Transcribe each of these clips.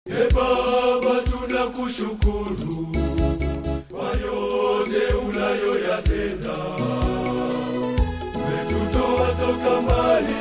E Baba, tunakushukuru kwa yote unayoyatenda. Umetutoa toka mbali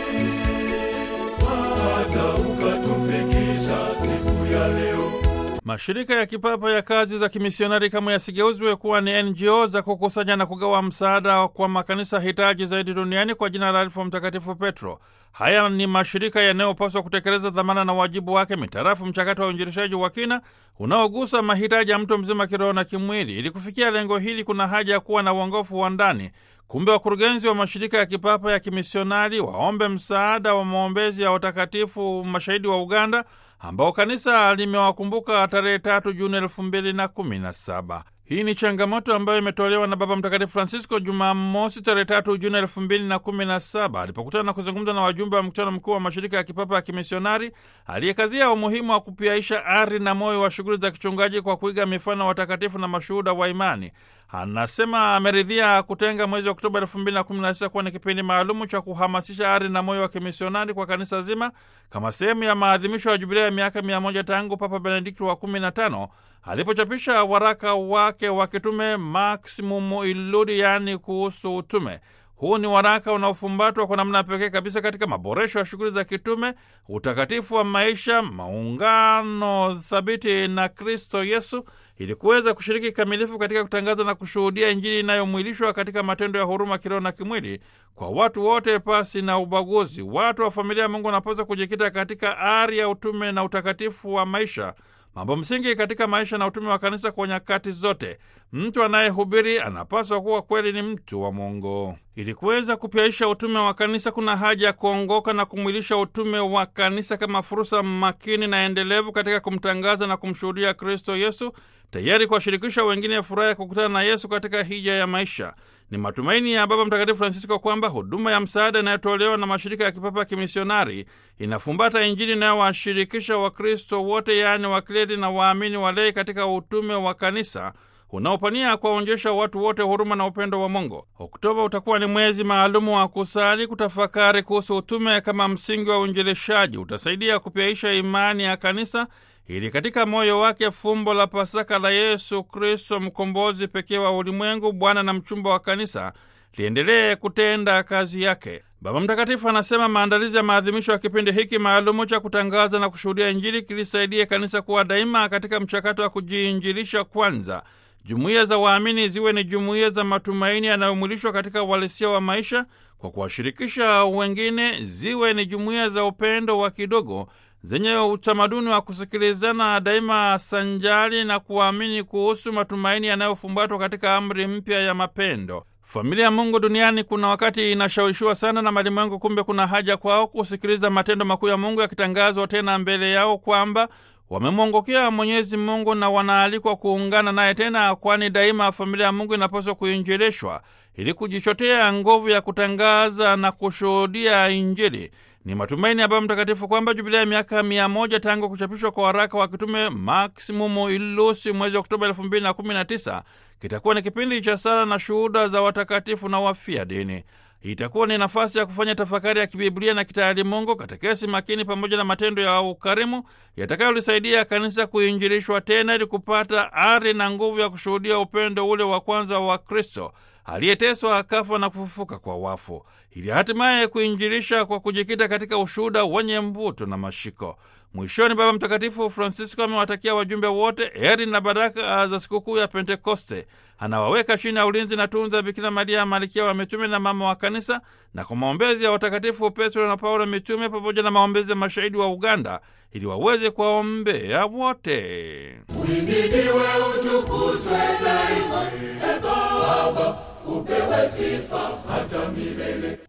hata ukatufikisha siku ya leo. Mashirika ya kipapa ya kazi za kimisionari kama yasigeuzwe kuwa ni NGO za kukusanya na kugawa msaada kwa makanisa hitaji zaidi duniani kwa jina la Alfa Mtakatifu Petro. Haya ni mashirika yanayopaswa kutekeleza dhamana na wajibu wake mitarafu mchakato wa uinjilishaji wa kina unaogusa mahitaji ya mtu mzima kiroho na kimwili. Ili kufikia lengo hili, kuna haja ya kuwa na uongofu wa ndani. Kumbe wakurugenzi wa mashirika ya kipapa ya kimisionari waombe msaada wa maombezi ya watakatifu mashahidi wa Uganda ambao kanisa limewakumbuka tarehe tatu Juni elfu mbili na kumi na saba. Hii ni changamoto ambayo imetolewa na Baba Mtakatifu Francisco Jumamosi tarehe tatu Juni elfu mbili na kumi na saba alipokutana na kuzungumza na wajumbe wa mkutano mkuu wa mashirika ya kipapa ya kimisionari aliyekazia umuhimu wa kupiaisha ari na moyo wa shughuli za kichungaji kwa kuiga mifano watakatifu na mashuhuda wa imani. Anasema ameridhia kutenga mwezi wa Oktoba elfu mbili na kumi na sita kuwa ni kipindi maalumu cha kuhamasisha ari na moyo wa kimisionari kwa kanisa zima kama sehemu ya maadhimisho ya jubilia ya miaka mia moja tangu Papa Benedikto wa kumi na tano alipochapisha waraka wake wa kitume Maximum Illudi, yaani kuhusu utume. Huu ni waraka unaofumbatwa kwa namna pekee kabisa katika maboresho ya shughuli za kitume, utakatifu wa maisha, maungano thabiti na Kristo Yesu, ili kuweza kushiriki kikamilifu katika kutangaza na kushuhudia Injili inayomwilishwa katika matendo ya huruma kiroho na kimwili kwa watu wote pasi na ubaguzi. Watu wa familia ya Mungu wanapaswa kujikita katika ari ya utume na utakatifu wa maisha, mambo msingi katika maisha na utume wa kanisa kwa nyakati zote. Mtu anayehubiri anapaswa kuwa kweli ni mtu wa Mungu. Ili kuweza kupyaisha utume wa kanisa, kuna haja ya kuongoka na kumwilisha utume wa kanisa kama fursa makini na endelevu katika kumtangaza na kumshuhudia Kristo Yesu, tayari kuwashirikisha wengine furaha ya kukutana na Yesu katika hija ya maisha. Ni matumaini ya Baba Mtakatifu Francisco kwamba huduma ya msaada inayotolewa na mashirika ya kipapa ya kimisionari inafumbata Injili inayowashirikisha Wakristo wote, yaani wakleri na waamini walei katika utume wa kanisa unaopania kuwaonyesha watu wote huruma na upendo wa Mungu. Oktoba utakuwa ni mwezi maalumu wa kusali, kutafakari kuhusu utume kama msingi wa uinjilishaji. Utasaidia kupyaisha imani ya kanisa ili katika moyo wake fumbo la Pasaka la Yesu Kristo, mkombozi pekee wa ulimwengu, Bwana na mchumba wa kanisa, liendelee kutenda kazi yake. Baba Mtakatifu anasema maandalizi ya maadhimisho ya kipindi hiki maalumu cha kutangaza na kushuhudia Injili kilisaidie kanisa kuwa daima katika mchakato wa kujiinjilisha kwanza. Jumuiya za waamini ziwe ni jumuiya za matumaini yanayomwilishwa katika uhalisia wa maisha kwa kuwashirikisha wengine, ziwe ni jumuiya za upendo wa kidogo zenye utamaduni wa kusikilizana daima sanjali na kuamini kuhusu matumaini yanayofumbatwa katika amri mpya ya mapendo. Familia ya Mungu duniani kuna wakati inashawishiwa sana na malimwengu, kumbe kuna haja kwao kusikiliza matendo makuu ya Mungu yakitangazwa tena mbele yao kwamba wamemwongokea Mwenyezi Mungu na wanaalikwa kuungana naye tena, kwani daima familia ya Mungu inapaswa kuinjilishwa ili kujichotea nguvu ya kutangaza na kushuhudia Injili. Ni matumaini ya Baba Mtakatifu kwamba jubilia ya miaka mia moja tangu kuchapishwa kwa waraka wa kitume Maximumu Illusi mwezi Oktoba elfu mbili na kumi na tisa kitakuwa ni kipindi cha sala na shuhuda za watakatifu na wafia dini. Itakuwa ni nafasi ya kufanya tafakari ya kibiblia na kitaalimungu, katekesi makini, pamoja na matendo ya ukarimu yatakayolisaidia kanisa kuinjilishwa tena, ili kupata ari na nguvu ya kushuhudia upendo ule wa kwanza wa Kristo aliyeteswa akafa na kufufuka kwa wafu, ili hatimaye kuinjilisha kwa kujikita katika ushuhuda wenye mvuto na mashiko. Mwishoni, Baba Mtakatifu Francisco amewatakia wajumbe wote heri na baraka za sikukuu ya Pentekoste. Anawaweka chini ya ulinzi na tunza Bikira Maria, malkia wa mitume na mama wa kanisa, na kwa maombezi ya watakatifu Petro na Paulo mitume, pamoja na maombezi ya mashahidi wa Uganda, ili waweze kuwaombea wote. Uhimidiwe, utukuzwe daima, e Baba, upewe sifa hata milele.